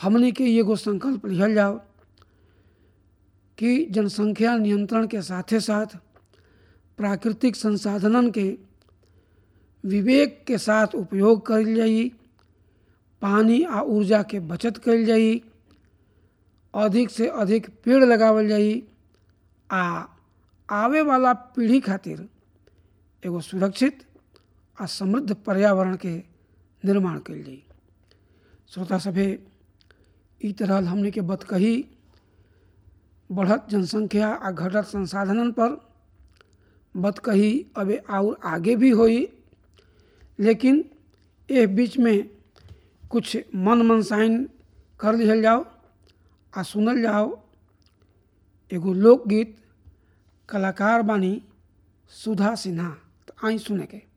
हमने के एगो संकल्प लिहल जाओ कि जनसंख्या नियंत्रण के साथे साथ प्राकृतिक संसाधनन के विवेक के साथ उपयोग कल जाई पानी आ ऊर्जा के बचत कल जाई अधिक से अधिक पेड़ लगावल जाई आ आवे वाला पीढ़ी खातिर एगो सुरक्षित आ समृद्ध पर्यावरण के निर्माण कल जाई श्रोता सभे ई तरह हमने के बत कही बढ़त जनसंख्या आ घटत संसाधनन पर बत कही अबे और आगे भी होई लेकिन ए बीच में कुछ मन मनसाइन कर लिहल जाओ आ सुनल जाओ एगो लोकगीत कलाकार बानी सुधा सिन्हा तो आई सुने के